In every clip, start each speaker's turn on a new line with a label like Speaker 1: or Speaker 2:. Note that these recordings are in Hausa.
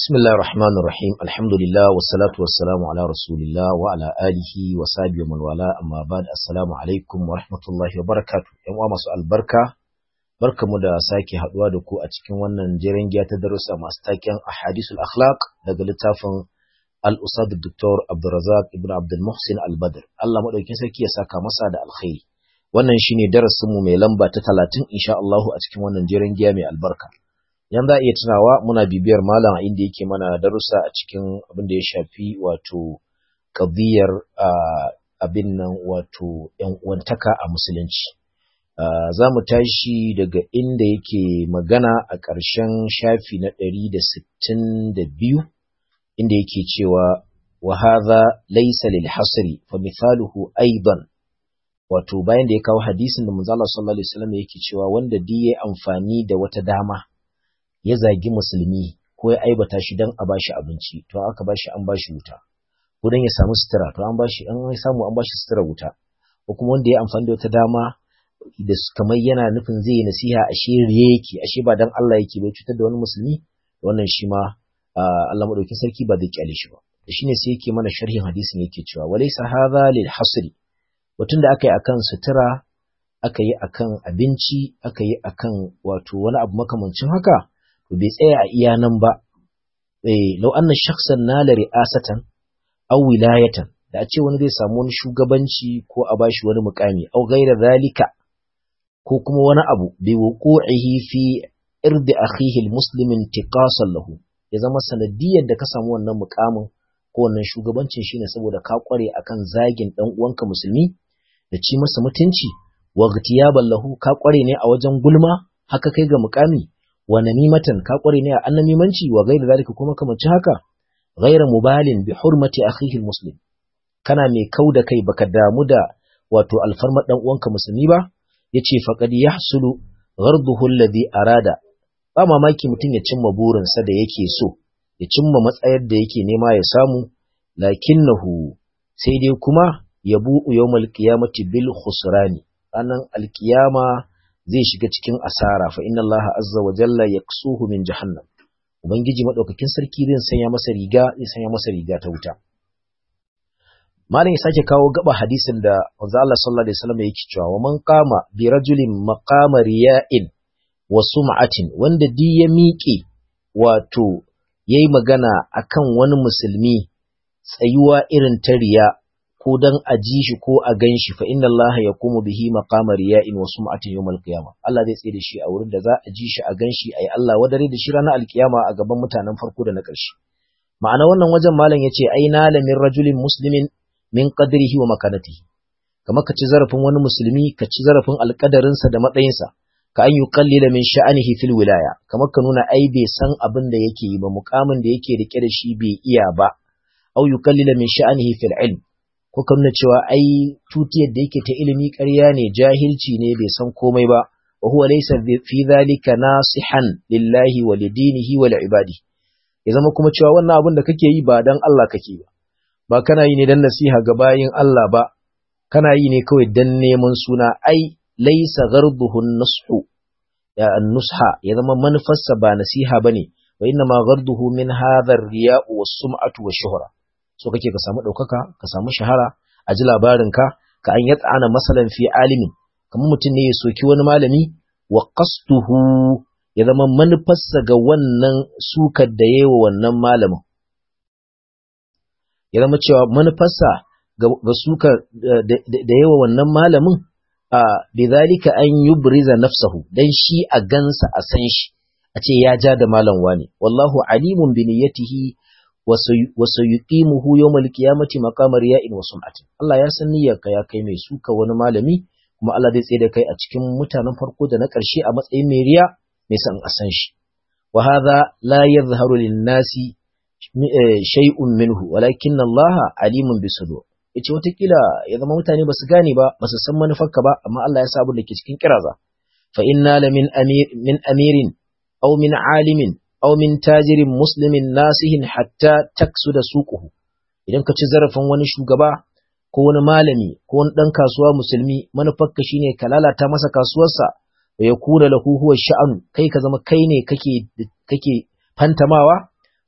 Speaker 1: بسم الله الرحمن الرحيم الحمد لله والصلاة والسلام على رسول الله وعلى آله وصحبه ومن والاه أما بعد السلام عليكم ورحمة الله وبركاته ‘yan uwa masu albarka barkamu da sake haɗuwa da ku a cikin wannan jerin giya ta darussa masu taken ahadisul akhlaq daga littafin al-usad Dr. Abdulrazak ibn Abdul Muhsin Al-Badr Allah madaukin sarki ya saka masa da alkhairi wannan shine darasin mu mai lamba ta 30 insha Allah a cikin wannan jerin giya mai albarka yan za a iya tunawa muna bibiyar malam inda yake mana darussa a cikin abin da ya shafi wato qadiyar abin nan wato yan uwantaka a musulunci za mu tashi daga inda yake magana a ƙarshen shafi na ɗari da sittin da biyu inda yake cewa wa hadha laysa lil hasri fa mithaluhu aidan wato bayan da ya kawo hadisin da manzo Allah sallallahu alaihi wasallam yake cewa wanda duk yayi amfani da wata dama ya zagi musulmi ko ya aibata shi dan a bashi abinci to aka bashi an bashi wuta ko dan ya samu sutura to an bashi an samu an bashi sutura wuta ko kuma wanda ya amfani da wata dama da kamar yana nufin zai yi nasiha ashe riye yake ashe ba dan Allah yake bai cutar da wani musulmi wannan shi ma Allah madaukakin sarki ba zai kyale shi ba da shine sai yake mana sharhin hadisin yake cewa walaysa hadha lil hasri batun da aka yi akan sutura aka yi akan abinci aka yi akan wato wani abu makamancin haka to bai tsaya a iya nan ba eh law anna shakhsan nala ri'asatan aw wilayatan da a ce wani zai samu wani shugabanci ko a bashi wani mukami aw ghaira zalika ko kuma wani abu bi wuqu'ihi fi irdi akhihi almuslimin tiqasan lahu ya zama sanadiyar da ka samu wannan mukamin ko wannan shugabancin shine saboda ka kware akan zagin dan uwanka musulmi da ci masa mutunci wa ghtiyaban lahu ka kware ne a wajen gulma haka kai ga mukami wa namimatan ka kware ne a annamimanci wa ghaira zalika kuma kamar haka ghaira mubalin bi hurmati akhihi almuslim kana mai kau da kai baka damu da wato alfarmar dan uwanka musulmi ba yace faqad yahsulu gharduhu alladhi arada ba mamaki mutum ya cimma burinsa da yake so ya cimma matsayar da yake nema ya samu lakinnahu sai dai kuma yabu yawmal qiyamati bil khusrani ranan alkiyama zai shiga cikin asara fa inna allaha azza wa jalla yaksuhu min jahannam ubangiji madaukakin sarki zai sanya masa riga zai sanya masa riga ta wuta malam ya sake kawo gaba hadisin da manzo Allah sallallahu alaihi wasallam yake cewa wa man qama bi rajulin maqama riya'in wa sum'atin wanda di ya miƙe wato yayi magana akan wani musulmi tsayuwa irin ta riya ko dan a ji shi ko a gan shi fa inna Allah yaqumu bihi maqama riya'in wa sum'atin yawmal qiyamah Allah zai tsaye da shi a wurin da za a ji shi a gan shi ayi Allah wadare da shi ranar alkiyama a gaban mutanen farko da na ƙarshe ma'ana wannan wajen malam yace ai na lamin rajulin muslimin min qadrihi wa makanatihi kamar ka ci zarafin wani musulmi ka ci zarafin alƙadarinsa da matsayinsa ka an yuqallila min sha'anihi fil wilaya kamar ka nuna ai bai san abin da yake yi ba mukamin da yake rike da shi bai iya ba au yuqallila min sha'anihi fil ilm ko ka nuna cewa ai tutiyar da yake ta ilimi ƙarya ne jahilci ne bai san komai ba wa huwa laysa fi dhalika nasihan lillahi wa lidinihi wa li'ibadi ya zama kuma cewa wannan abin da kake yi ba dan Allah kake ba ba kana yi ne dan nasiha ga bayin Allah ba kana yi ne kawai dan neman suna ai laisa gharduhu nushu ya nusha ya zama manufarsa ba nasiha bane wa inna ma gharduhu min hadha ar-riya'u was-sum'atu wash-shuhra so kake ka samu daukaka ka samu shahara a ji labarin ka ka an yat'ana masalan fi alimin kamar mutum ne ya soki wani malami wa qasduhu ya zama manufarsa ga wannan sukar da yayi wannan malamin ya zama cewa manufarsa ga suka da yawa wannan malamin a bidhalika an yubriza nafsahu dan shi a gansa a san shi a ce ya ja da malam wani wallahu alimun bi niyyatihi wa sayuqimuhu yawmal qiyamati maqama riya'in wa sum'atin Allah ya san niyyarka ya kai mai suka wani malami kuma Allah zai tsaye da kai a cikin mutanen farko da na ƙarshe a matsayin mai riya mai san a san shi wa hadha la yadhharu lin-nasi shay'un minhu walakin Allah alimun bisudur yace watakila ya zama mutane basu gane ba basu san manufarka ba amma Allah ya sa abin da ke cikin kiraza fa inna la min amir min amirin aw min alimin aw min tajirin muslimin nasihin hatta taksuda suquhu idan ka ci zarafin wani shugaba ko wani malami ko wani dan kasuwa musulmi manufarka shine ka lalata masa kasuwarsa wa yakuna lahu huwa sha'anu kai ka zama kai ne kake kake fantamawa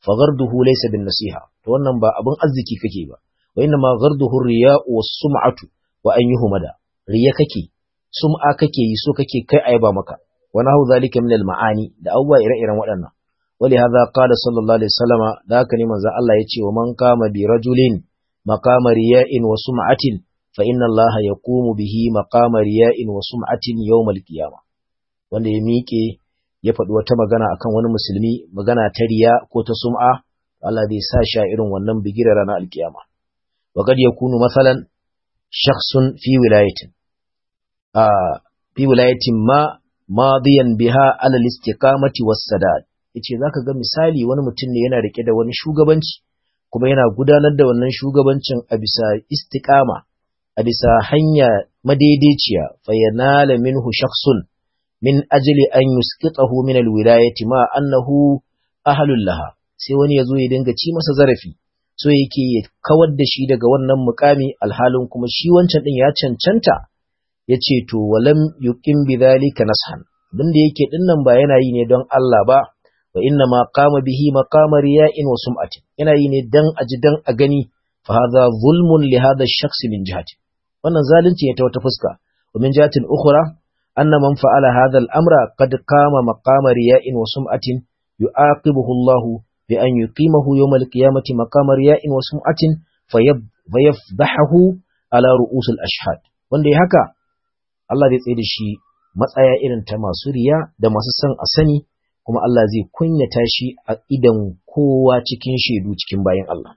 Speaker 1: fa gharduhu laysa bin nasiha to wannan ba abin arziki kake ba wa inna ma gharduhu riya'u was sum'atu wa an yuhmada riya kake sum'a kake yi so kake kai ayaba maka wa nahu zalika min al ma'ani da abubuwa ire-iren waɗannan wali hadha qala sallallahu alaihi wasallama da haka ne manzo Allah ya ce wa man kama bi rajulin maqama riya'in wa sum'atin fa inna Allah yaqumu bihi maqama riya'in wa sum'atin yawm al qiyamah wanda ya miƙe ya faɗi wata magana akan wani musulmi magana ta riya ko ta sum'a Allah zai sa shi a irin wannan bigirar ranar alkiyama wa kad yakunu masalan shakhsun fi wilayatin a fi wilayatin ma madiyan biha ala al-istiqamati was-sadad yace zaka ga misali wani mutum ne yana rike da wani shugabanci kuma yana gudanar da wannan shugabancin a bisa istiqama a bisa hanya madaidaiciya fa yanala minhu shakhsun min ajli an yusqitahu min alwilayati ma annahu ahlul laha sai wani yazo ya dinga ci masa zarafi so yake ya kawar da shi daga wannan mukami alhalin kuma shi wancan din ya cancanta yace to walam yuqim bidhalika nashan abinda yake dinnan ba yana yi ne don Allah ba wa inna ma qama bihi maqama riya'in wa sum'atin yana yi ne dan aji dan a gani fa hadha zulmun li hadha ash-shakhs min jihati wannan zalunci ne ta wata fuska wa min jihatin ukhra أن من فعل هذا الأمر قد قام مقام رياء وسمعة يعاقبه الله بأن يقيمه يوم القيامة مقام رياء وسمعة فيفضحه على رؤوس الأشهاد wanda ya haka Allah zai tsaye da shi matsaya irin ta masu riya da masu son a sani kuma Allah zai kunyata shi a idan kowa cikin shaidu cikin bayan Allah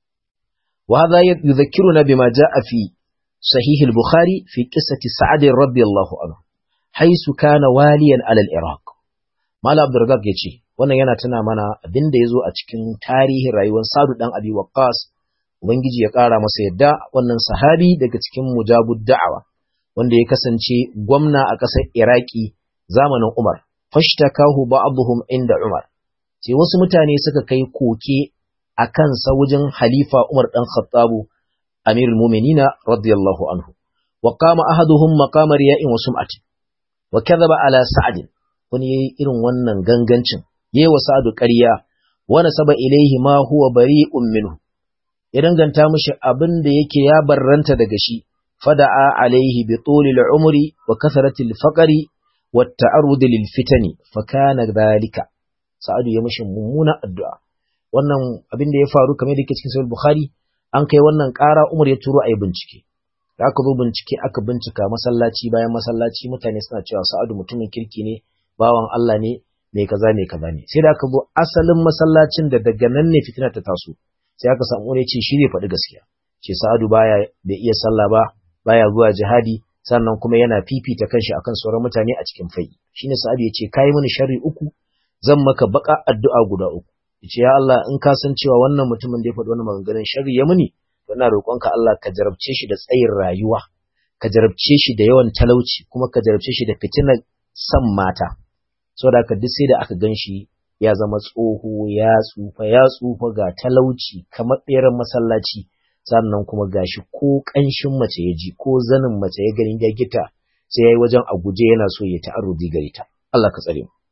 Speaker 1: wa hadha yudhakkiruna bima jaa fi sahih al-bukhari fi qissati sa'ad radiyallahu anhu haisu kana waliyan alal Iraq. Malam Abdurrazak ya ce, wannan yana tuna mana abin da ya zo a cikin tarihin rayuwar Sadu ɗan Abi Waqqas, Ubangiji ya ƙara masa yadda wannan sahabi daga cikin mujabud da'awa, wanda ya kasance gwamna a ƙasar Iraki zamanin Umar. Fashtakahu ba'dhum inda Umar. Sai wasu mutane suka kai koke a kansa wajen Halifa Umar ɗan Khattabu, Amirul Muminina radiyallahu anhu. Wa qama ahaduhum maqama riya'in wa sum'atin. wa kadhaba ala sa'd wani yayi irin wannan gangancin yayi wa sa'd ƙarya wa nasaba ilayhi ma huwa bari'un minhu ya danganta mishi abin da yake ya barranta daga shi fada'a alaihi bi tulil umri wa kasratil faqri wa ta'arrud lil fitani fa kana dhalika sa'd ya mishi mummuna addu'a wannan abin da ya faru kamar da yake cikin sahih bukhari an kai wannan ƙara umar ya turo ayi bincike da aka zo bincike aka bincika masallaci bayan masallaci mutane suna cewa sa'adu mutumin kirki ne bawan Allah ne mai kaza mai kaza ne sai da aka zo asalin masallacin da daga nan ne fitina ta taso sai aka samu wani ce shi zai faɗi gaskiya ce sa'adu baya bai iya sallah ba baya zuwa jihadi sannan kuma yana fifita kanshi akan sauran mutane a cikin fai shine sa'adu ya ce kai mini sharri uku zan maka baka addu'a guda uku yace ya Allah in ka san cewa wannan mutumin da ya faɗi wannan maganganun sharri ya muni ina roƙonka Allah ka jarabce shi da tsayin rayuwa ka jarabce shi da yawan talauci kuma ka jarabce shi da fitinar san mata saboda haka duk sai da aka gan shi ya zama tsoho ya tsufa ya tsufa ga talauci kamar ɓeran masallaci sannan kuma gashi ko ƙanshin mace ya ji ko zanin mace ya gani ya gita sai ya yi wajen a guje yana so ya ta'arudi gare ta Allah ka tsare mu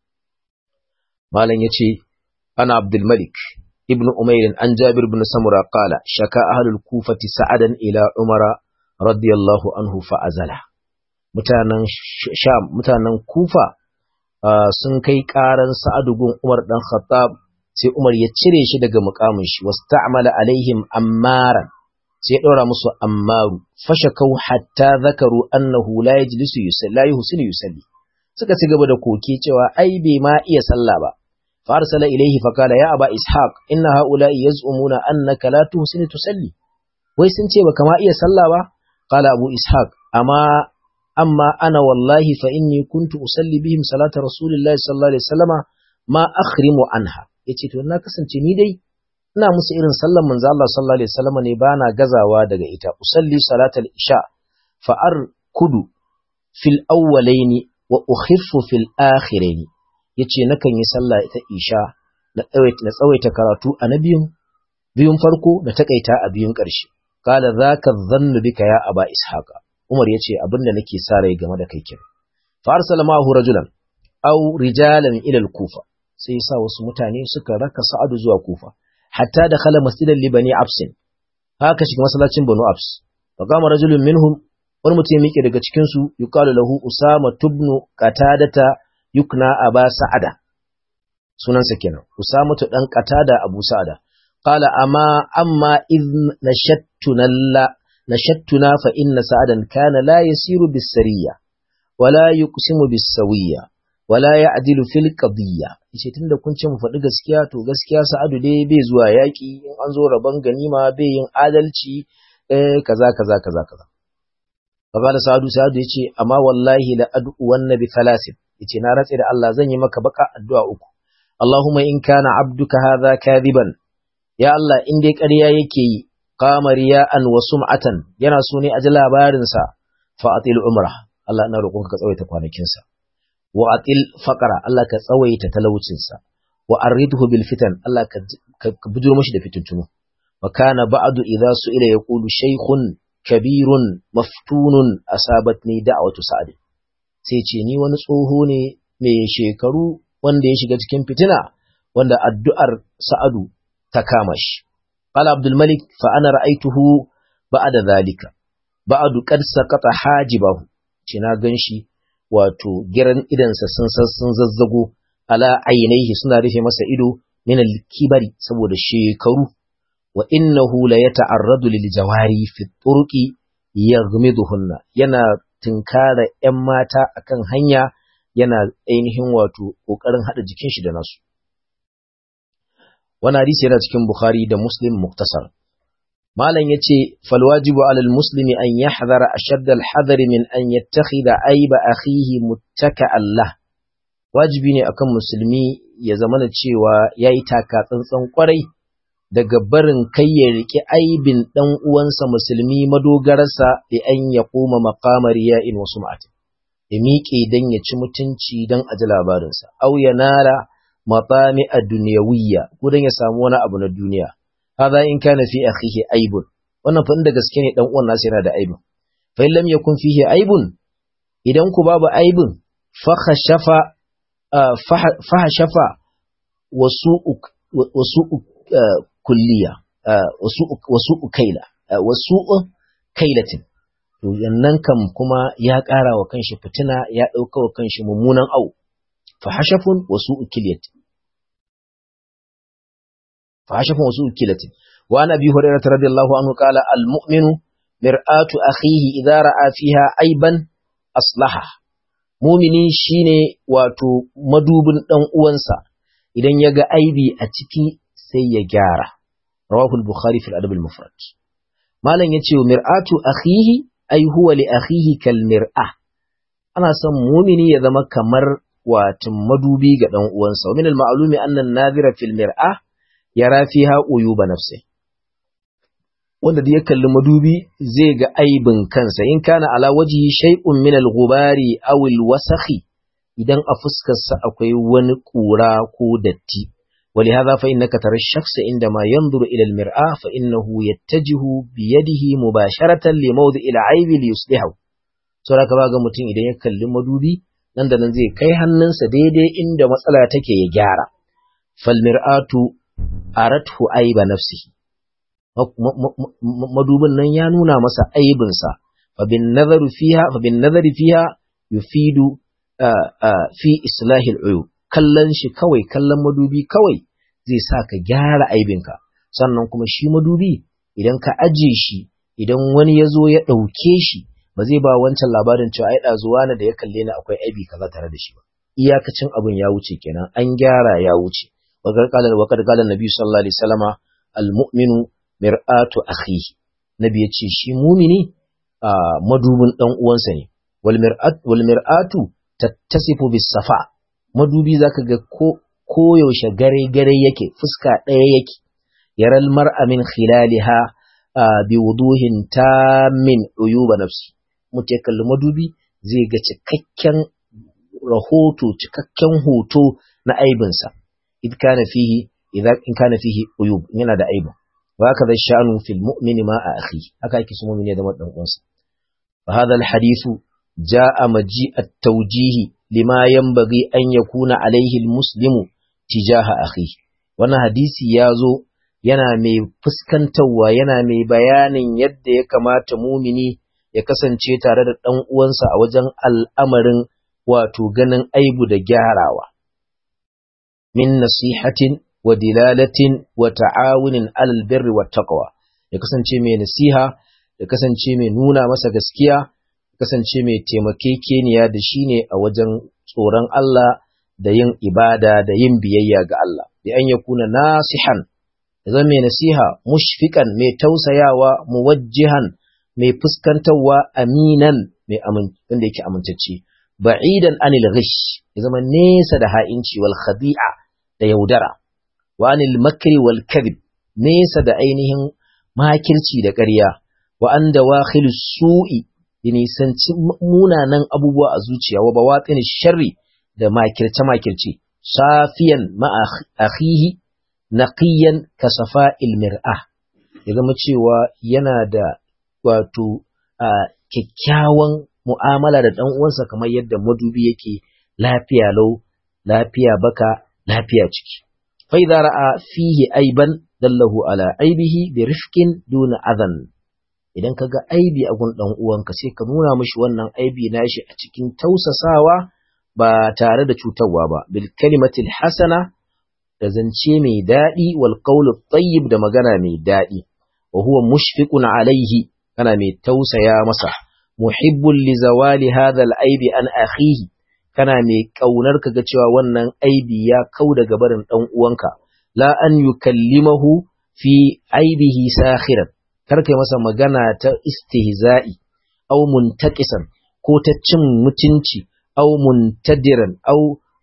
Speaker 1: malam ya ce ana Abdul Malik ابن أمير عن جابر بن سمرة قال شكا أهل الكوفة سعدا إلى عمر رضي الله عنه فأزله mutanen sham mutanen kufa sun kai karan sa'adu gun umar dan khattab sai umar ya cire shi daga mukamin shi wasta'mala alaihim ammaran sai ya ɗora musu ammaru fashakau hatta zakaru annahu la yajlisu yusalli la yuhsinu yusalli suka ci gaba da koke cewa ai bai ma iya sallah ba فأرسل إليه فقال يا أبا إسحاق إن هؤلاء يزعمون أنك لا تحسن تصلي ويسنتي وكما إيا صلى قال أبو إسحاق أما أما أنا والله فإني كنت أصلي بهم صلاة رسول الله صلى الله عليه وسلم ما أخرم عنها yace to na kasance ni dai ina musu irin sallan manzo Allah sallallahu alaihi wasallam ne bana gazawa daga ita usalli salatal isha fa arkudu fil awwalaini wa ukhiffu fil akhiraini yace nakan yi sallah ita isha na tsawaita na tsawaita karatu a na biyun biyun farko na takaita a biyun ƙarshe qala zaka dhannu bika ya aba ishaqa umar yace abinda nake sa rai game da kai kin fa arsala ma'ahu rajulan aw rijalan ila al-kufa sai ya sa wasu mutane suka raka sa'adu zuwa kufa hatta da khala masjidan libani absin haka shiga masallacin banu abs fa qama rajulun minhum wani mutum ya miƙe daga cikin su yuqalu lahu usama tubnu qatadata yukna aba sa'ada sunansa kenan usama tu dan qatada abu sa'ada qala amma amma id nashattuna la nashattuna fa inna sa'adan kana la yasiru bis sariya wala yuqsimu bis sawiya wala ya'dilu fil qadiyya yace tunda kun ce mu faɗi gaskiya to gaskiya Sa'adu dai bai zuwa yaki in an zo rabon ganima bai yin adalci eh kaza kaza kaza kaza Faqala Sa'adu Sa'adu yace amma wallahi la ad'u wan nabi thalathin yace na ratse da Allah zan yi maka baka addu'a uku Allahumma in kana abduka hadha kadiban ya Allah in dai ƙarya yake yi qama riya'an wa sum'atan yana so ne a ji labarin sa fa atil umrah Allah ina roƙonka ka tsawaita kwanakinsa wa atil faqara Allah ka tsawaita talaucinsa wa aridhu bil fitan Allah ka ka bujuro mashi da fitintunu wa kana ba'du idza su'ila yaqulu shaykhun kabirun maftunun asabatni da'watu sa'd sai ce ni wani tsoho ne mai shekaru wanda ya shiga cikin fitina wanda addu'ar sa'adu ta kama shi qala abdul malik fa ana ra'aytuhu ba'da zalika ba'du qad saqata hajibahu ce na ganshi wato giran idansa sun sun zazzago ala ainihi suna rufe masa ido min al-kibari saboda shekaru wa innahu la yata'arradu lil jawari fi turqi yaghmiduhunna yana tinkara ƴan mata akan hanya yana ainihin wato kokarin hada jikin shi da nasu wannan hadisi yana cikin bukhari da muslim muktasar malam yace fal wajibu alal muslimi an yahdhara ashadda al hadari min an yattakhidha aiba akhihi muttaka Allah wajibi ne akan musulmi ya zamana cewa yayi taka tsantsan kwarai daga barin kai ya riki aibin dan uwansa musulmi madogararsa da an ya koma maqamar ya'in wa sum'atin ya miƙe dan ya ci mutunci dan aji labarinsa au ya nara matami a duniyawiyya ko dan ya samu wani abu na duniya hada in kana fi akhihi aibun wannan fa inda gaske ne dan uwan nasa yana da aibun fa in lam yakun fihi aibun idan ku babu aibun fa khashafa fa hashafa wasu wasu kulliya wasu wasu kaila wasu kailatin to yannan kam kuma ya ƙara wa kanshi fitina ya ɗauka wa kanshi mummunan au fa hashafun wasu ukilatin فعشف وسوء كلة وعن أبي هريرة رضي الله عنه قال المؤمن مرآة أخيه إذا رأى فيها عيبا أصلحه mumini shine wato madubin ɗan uwansa idan ya ga aibi a ciki sai ya gyara rawahu al-bukhari fil adab al-mufrad malam yace mir'atu akhihi ay huwa li akhihi kal mir'a ana son mumini ya zama kamar wato madubi ga ɗan uwansa wa min al-ma'lumi anna an-nadhira fil mir'a yara fiha uyuba nafsi wanda da ya kalli madubi zai ga aibin kansa in kana ala wajhi shay'un min al-ghubari aw al-wasakhi idan a fuskarsa akwai wani kura ko datti ولهذا فإنك ترى الشخص عندما ينظر إلى المرآة فإنه يتجه بيده مباشرة لموضع العيب ليصلحه saboda ka ga mutum idan ya kalli madubi nan da nan zai kai hannunsa daidai inda matsala take ya gyara fal mir'atu arathu aiba nafsihi madubin nan ya nuna masa aibinsa fa bin nazaru fiha fa bin nazari fiha yufidu fi islahil uyub kallon shi kawai kallon madubi kawai zai sa ka gyara aibinka sannan kuma shi madubi idan ka aje shi idan wani ya zo ya ɗauke shi ba zai ba wancan labarin cewa ai ɗazuwa na da ya kalle ni akwai aibi kaza tare da shi ba iyakacin abin ya wuce kenan an gyara ya wuce وقد قال النبي صلى الله عليه وسلم المؤمن مرآة أخيه نبي يتشي شي مؤمني مدوبن دان uwansa ne wal mir'atu tattasifu bis safa madubi zaka ga ko koyaushe gare gare yake fuska ɗaya yake yaral mar'a min khilaliha bi wuduhin tamin uyuba nafsi mutum ya kalli madubi zai ga cikakken rahoto cikakken hoto na aibinsa إذ كان فيه إذا إن كان فيه عيوب yana da aibu وهكذا الشأن في المؤمن مع أخيه haka yake su mu'mini da dan uwansa فهذا الحديث جاء مجيء التوجيه لما ينبغي أن يكون عليه المسلم tijaha akhi wannan hadisi ya zo yana mai fuskantarwa yana mai bayanin yadda ya kamata mumini ya kasance tare da ɗan uwansa a wajen al'amarin wato ganin aibu da gyarawa min nasihatin wa dilalatin wa ta'awunin alal birri wa taqwa ya kasance mai nasiha ya kasance mai nuna masa gaskiya ya kasance mai taimakekeniya da shi ne a wajen tsoron Allah da yin ibada da yin biyayya ga Allah bi an yakuna nasihan ya zama mai nasiha mushfiqan mai tausayawa muwajjihan mai fuskantarwa aminan mai wanda yake amintacce ba'idan anil ghish ya zama nesa da ha'inci wal khadi'a da yaudara wa anil makri wal kadhib nesa da ainihin makirci da ƙarya wa an dawakhil su'i ya nisanci munanan abubuwa a zuciya wa bawatin sharri da makirce makirce safiyan ma akhihi naqiyan kasafa'il mir'ah ya zama cewa yana da wato kyakkyawan mu'amala da ɗan uwansa kamar yadda madubi yake lafiya lau lafiya baka lafiya ciki fa idza ra'a fihi aiban dallahu ala aibihi bi rifqin duna adhan idan kaga aibi a gun dan uwanka sai ka nuna mishi wannan aibi nashi a cikin tausasawa ba tare da cutarwa ba bil kalimatil hasana da zance mai daɗi wal qawlu tayyib da magana mai daɗi wa huwa mushfiqun alaihi kana mai tausaya masa muhibbul li zawali hadha al aibi an akhihi kana mai kaunar ka ga cewa wannan aibi ya kau daga barin dan uwanka la an yukallimahu fi aibihi sakhiran kar kai masa magana ta istihza'i aw muntaqisan ko ta cin mutunci aw muntadiran aw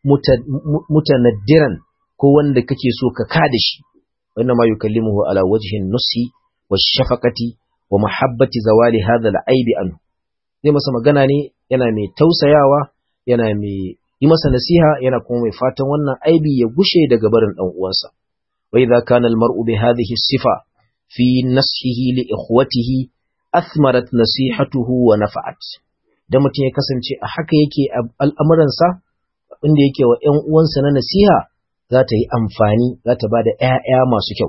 Speaker 1: mutanaddiran ko wanda kake so ka kada shi wannan ma yukallimuhu ala wajhin nusi wa shafaqati wa mahabbati zawali hadha al-aibi anhu zai masa magana ne yana mai tausayawa yana mai yi masa nasiha yana kuma mai fatan wannan aibi ya gushe daga barin dan uwansa wa idza kana al-mar'u bi hadhihi sifa fi nasihi li ikhwatihi athmarat nasihatuhu wa nafa'at da mutum ya kasance a haka yake al'amuransa inda yake wa ƴan uwansa na nasiha za ta yi amfani za ta ba da ‘ya'ya masu kyau.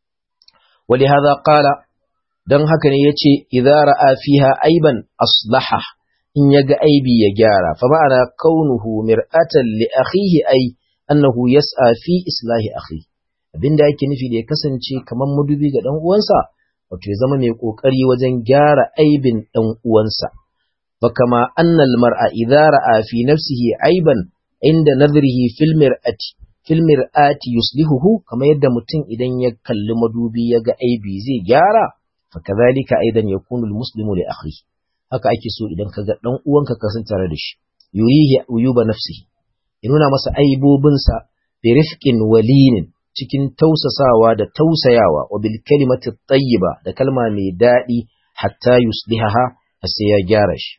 Speaker 1: Wali haza ƙala, don haka ne ya ce, Idara a fiha aiban aslaha in ya ga aibi ya gyara, fa ma'ana kaunuhu mir'atan li akhihi ai, annahu yas'a fi islahi akhi. Abin da yake nufi da ya kasance kamar madubi ga ɗan uwansa, wato ya zama mai ƙoƙari wajen gyara aibin ɗan uwansa. Fa kama annal mar'a idara a fi nafsihi aiban inda nazarihi fil mir'ati fil mir'ati yuslihuhu kamar yadda mutum idan ya kalli madubi ya ga aibi zai gyara fa kadhalika aidan yakunu al muslimu li akhi haka ake so idan ka ga dan uwanka ka san tare da shi yurihi uyuba nafsihi ya nuna masa aibobinsa bi rifqin walinin cikin tausasawa da tausayawa wa bil kalimati tayyiba da kalma mai daɗi hatta yuslihaha sai ya gyara shi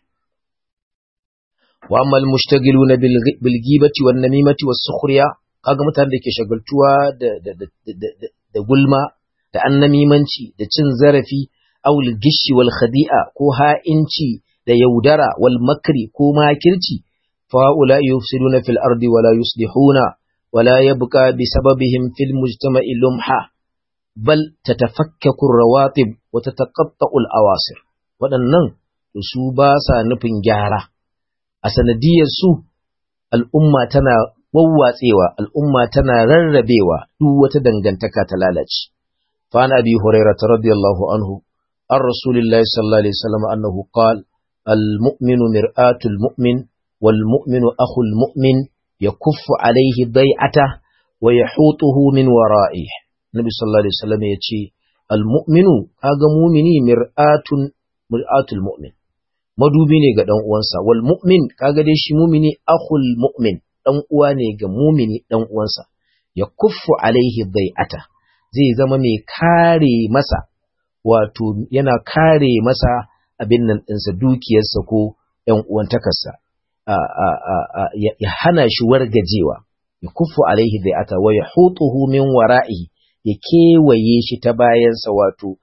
Speaker 1: wa amma al mushtagiluna bil ghibati wan namimati was sukhriya kaga mutane da ke shagaltuwa da da da da da gulma da annamimanci da cin zarafi awul gishi wal khadi'a ko ha'inci da yaudara wal makri ko makirci fa ula yufsiduna fil ardi wala yuslihuna wala yabqa bisababihim fil mujtama'i lumha bal tatafakkaku rawatib wa tataqatta'u al awasir waɗannan su ba sa nufin gyara a sanadiyar su al'umma tana wawwatsewa al'umma tana rarrabewa duk wata dangantaka ta lalace fa an abi hurairah radiyallahu anhu an rasulillahi sallallahu alaihi wasallam annahu qala al-mu'minu mir'atul mu'min wal mu'minu akhul mu'min yakuffu alayhi dai'ata wa yahutuhu min wara'ihi nabi sallallahu alaihi wasallam yace al-mu'minu kaga mu'mini mir'atun mir'atul mu'min madubi ne ga dan uwansa wal mu'min kaga dai shi mu'mini akhul mu'min ɗan uwa ne ga mumini ɗan uwansa, ya kuffu alaihi bai'ata, zai zama mai kare masa, wato yana kare masa abin nan ɗinsa dukiyarsa ko ‘yan uwantakarsa, ya hana shi wargajewa, ya kuffu alaihi bai'ata wa ya hutuhu min wara'i ya kewaye shi ta bayansa wato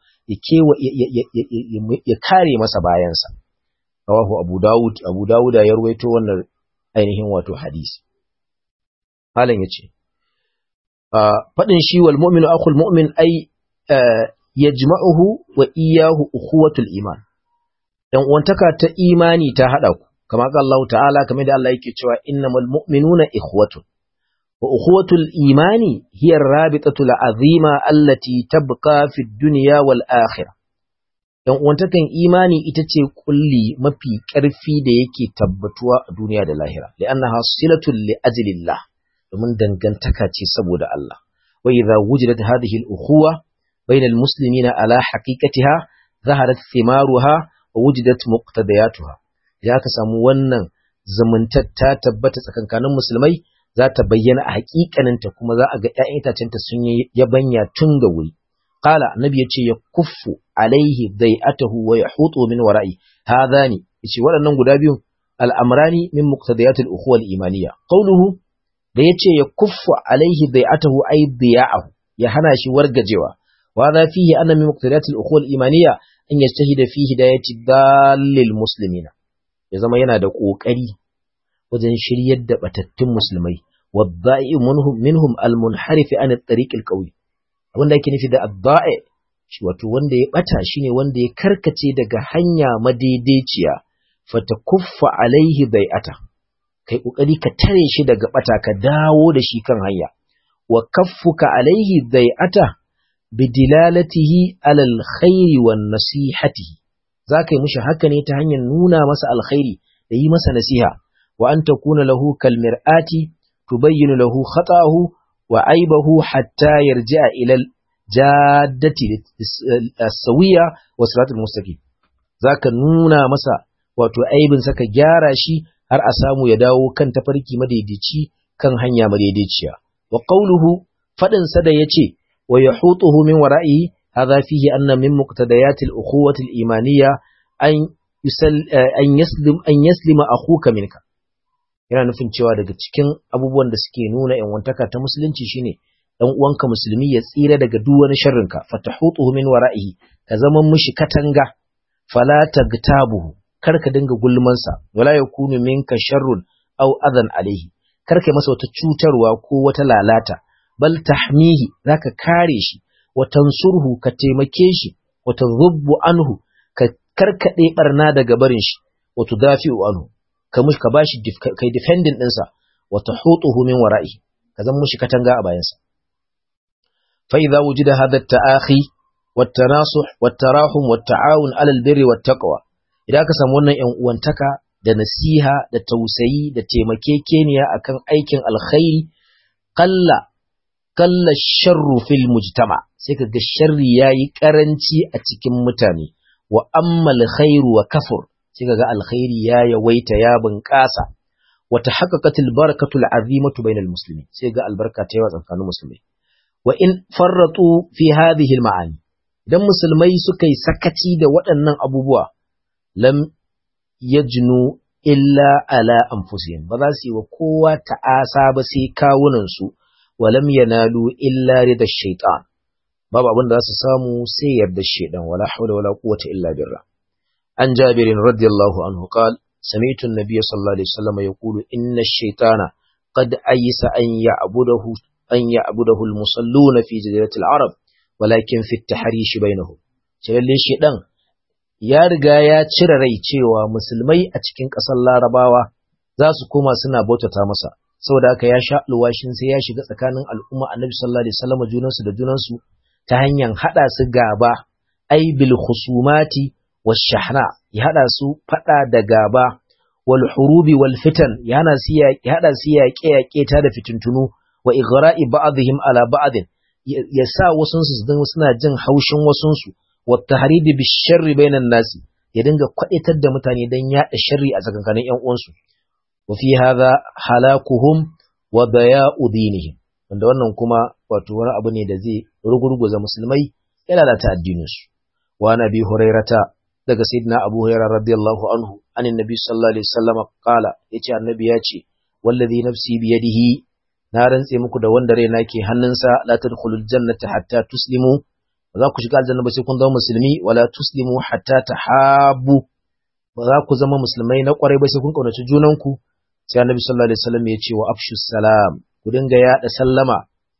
Speaker 1: ya kare masa bayansa. Rawahu Abu Dawud, Abu Dawuda ya ruwaito wannan ainihin wato hadisi. Malam ya ce, fadin shi wal mu'minu akhul mu'min ay yajma'uhu wa iyyahu ukhuwatul iman dan uwantaka ta imani ta hada ku kama ga Allah ta'ala kamar da Allah yake cewa innamal mu'minuna ikhwatun wa ukhuwatul imani hiya ar-rabitatu al-azima allati tabqa fi ad-dunya wal akhirah dan uwantakan imani ita ce kulli mafi ƙarfi da yake tabbatuwa a duniya da lahira li'annaha silatul li ajlillah domin dangantaka ce saboda Allah wa idza wujidat hadhihi al-ukhuwa bayna al-muslimina ala haqiqatiha zaharat thimaruha wa wujidat muqtadayatuha idan aka samu wannan zumuntar ta tabbata tsakankanin musulmai za ta bayyana a haƙiƙaninta kuma za a ga ‘ya'yan itacenta sun yi yabanya tun da wuri قال النبي yace ya kuffu alaihi dai'atahu wa yahutu min wara'i hadani yace waɗannan guda biyu al'amrani min muqtadiyat al-ukhuwa al-imaniyya qawluhu da yace ya kuffu alaihi dai'atahu ay diya'ahu ya hana shi wargajewa wa hadha fihi anna min muqtadiyat al-ukhuwa al-imaniyya an yajtahida fi hidayati dallil muslimina ya zama yana da kokari wajen shiryar da batattun musulmai wadda'i minhum minhum al-munharif an at-tariq al-qawi abinda ake nufi da adda'i shi wato wanda ya bata shine wanda ya karkace daga hanya madaidaiciya fatakuffa alaihi bai'ata kai kokari ka tare shi daga bata ka dawo da shi kan hanya wa kaffuka alaihi bai'ata bidilalatihi alal khairi wan nasihatihi zaka yi mishi haka ne ta hanyar nuna masa alkhairi da yi masa nasiha wa an takuna lahu kal mir'ati tubayyinu lahu khata'ahu wa aibahu hatta yarji'a ila jaddati as-sawiya wa siratul mustaqim zaka nuna masa wato aibin saka gyara shi har a samu ya dawo kan tafarki madaidaici kan hanya madaidaiciya wa qawluhu fadin sa da yace wa yahutuhu min wara'i hadha fihi anna min muqtadayat al-ukhuwati al-imaniyya an yusal an yaslim an yaslima akhuka minka yana nufin cewa daga cikin abubuwan da suke nuna yanwantaka ta musulunci shine dan uwanka musulmi ya tsira daga duk wani sharrinka fatahutuhu min wara'ihi ka zama mushi katanga fala tagtabuhu kar ka dinga gulman sa wala yakunu minka sharrun aw adan alaihi kar ka masa wata cutarwa ko wata lalata bal tahmihi zaka kare shi wa tansurhu ka taimake shi wa tadhubbu anhu ka karkade barna daga barin shi wa tudafi'u anhu ka mushi ka bashi kai defending ɗinsa wa tahutuhu min wara'i ka zama mushi katanga a bayansa fa idza wujida hadha at-ta'akhi wat-tanasuh wat-tarahum wat-ta'awun 'ala al-birri wat-taqwa idan ka samu wannan ƴan uwantaka da nasiha da tausayi da taimakekeniya akan aikin alkhairi qalla qalla sharru fil mujtama sai ka ga sharri yayi karanci a cikin mutane wa amma al-khairu wa kafur sai ga alkhairi ya yawaita ya bunƙasa wa tahaqqaqatil barakatul azimatu bainal muslimin sai ga albarka ta yawa tsakanin musulmai wa in farratu fi hadhihi almaani idan musulmai suka yi sakaci da waɗannan abubuwa lam yajnu illa ala anfusihim ba za su yi wa kowa ta'asa ba sai kawunan su wa lam yanalu illa rida shaytan babu abin da za su samu sai yarda shaydan wala hawla wala quwwata illa billah عن جابر رضي الله عنه قال سمعت النبي صلى الله عليه وسلم يقول إن الشيطان قد أيس أن يعبده أن يعبده المصلون في جزيرة العرب ولكن في التحريش بينهم شلل الشيطان ya riga ya cire rai cewa musulmai a cikin ƙasar larabawa za su koma suna bautata masa saboda haka ya sha alwashin sai ya shiga tsakanin al'umma annabi sallallahu alaihi wasallam junansu da junansu ta hanyar haɗa su gaba ai bil khusumati washahna ya hada su fada da gaba wal hurubi wal fitan ya hana su ya hada su yaƙe yaƙe ta da fitintunu wa ighra'i ba'dihim ala ba'din ya sa wasun su suna jin haushin wasun su wa tahribi bi sharri bainan nasi ya dinga kwaitar da mutane dan yada sharri a tsakankanin ƴan uwansu wa fi hadha halakuhum wa daya'u dinihim wanda wannan kuma wato wani abu ne da zai rugurguza musulmai ya lalata addininsu wa nabi hurairata daga sayyidina Abu Hurairah radiyallahu anhu anin nabi sallallahu alaihi wasallam qala yace annabi ya ce wallazi nafsi bi yadihi na rantse muku da wanda raina ke hannunsa la tadkhulul jannata hatta tuslimu ba za ku shiga aljanna ba sai kun zama musulmi wala tuslimu hatta tahabu ba za ku zama musulmai na kwarai ba sai kun kaunaci junanku sai annabi sallallahu alaihi wasallam ya ce wa afshu salam ku dinga yada sallama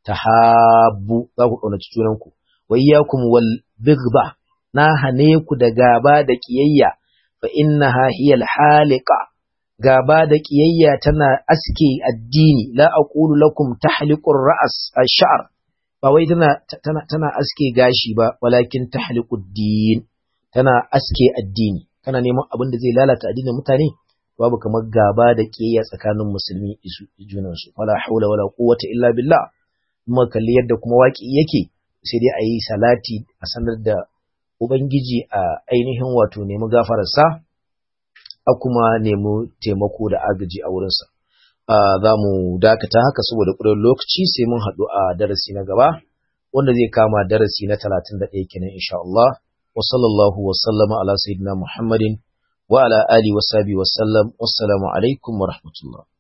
Speaker 1: tahabbu za ku kaunaci junanku wa iyyakum wal bighdha na hane ku da gaba da kiyayya fa innaha hiya al haliqa gaba da kiyayya tana aske addini la aqulu lakum tahliqur ra's ash-sha'r ba wai tana tana tana aske gashi ba walakin tahliqud din tana aske addini kana neman abin da zai lalata addinin mutane babu kamar gaba da kiyayya tsakanin musulmi isu junansu wala haula wala quwwata illa billah kuma kalli yadda kuma waki yake sai dai ayi salati a sanar da ubangiji a ainihin wato nemi gafararsa a kuma nemi taimako da agaji a wurinsa za mu dakata haka saboda ƙudurin lokaci sai mun haɗu a darasi na gaba wanda zai kama darasi na talatin da ɗaya kenan insha Allah wa sallallahu wa sallama ala sayyidina Muhammadin wa ala alihi wa sahbihi wa sallam wassalamu alaikum wa rahmatullah